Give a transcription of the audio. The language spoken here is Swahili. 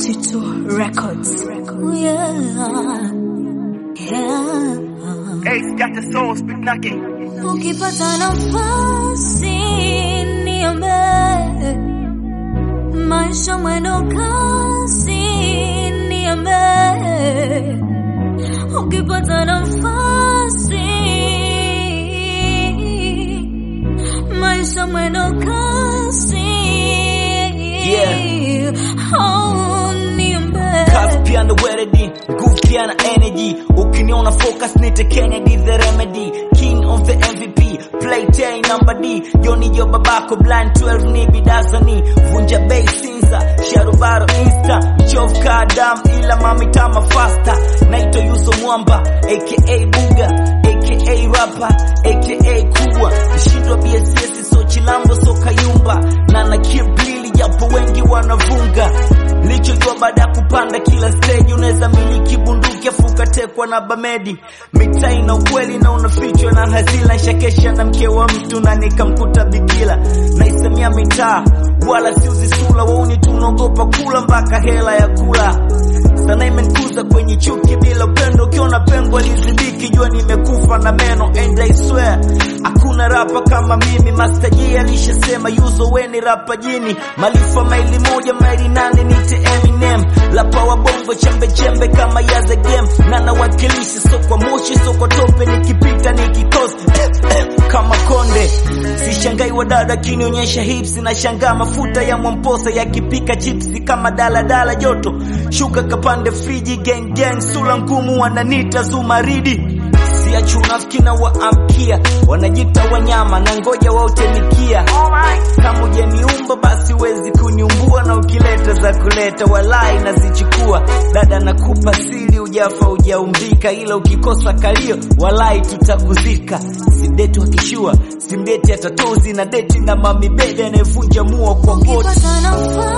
22 Records. Yeah. Yeah. Ace got the soul, speak knocking. Ukipata nafasi niambie, maisha mwendo kasi niambie, ukipata nafasi maisha mwendo kasi Yeah. oh, niambie. Kazi pia ndo weledi, nguvu pia na energy. Ukiniona focus nite Kennedy the remedy, king of the MVP, play tay number D. Joni jo babako blind 12 ni bidasani, vunja bay sinza, sharubaro insta, mchovu kadam ila mami tama faster. Naito Yuso Mwamba, aka Buga, aka rapper, aka kubwa. Mshindwa BSS so chilambo so kayumba, na na kiblili japo wengi wanavunga lichojua baada ya kupanda kila stage unaweza miliki bunduki afu ukatekwa na bamedi mitaa ina ukweli na unafichwa na hazila nshakesha na mke wa mtu na nikamkuta bikila naisemia mitaa wala siuzi sula wauni tunaogopa kula mpaka hela ya kula sana imenikuza kwenye chuki bila upendo ukiona pengo alizibiki jua nimekufa na meno and I swear hakuna rapa kama mimi Master J alishasema yuzo weni rapa jini malifa maili moja maili nane nite Eminem lapa wa bongo chembe chembe kama yaze game na nawakilisha so kwa moshi so kwa tope nikipita nikikosa kama konde sishangai wadada kinionyesha hips na shangaa mafuta ya mwamposa yakipika chipsi kama daladala joto shuka kapande friji gang gang sula ngumu wananita zumaridi siachu unafiki na waamkia wanajita wanyama na ngoja wautemikia kama ujaniumba basi wezi kuniumbua na ukileta za kuleta walai nazichukua dada nakupa siri ujafa ujaumbika ila ukikosa kalio walai tutakuzika sideti wakishua simdeti atatozi na deti na mamibebe anayevunja mua kwa goti Ukipata nafasi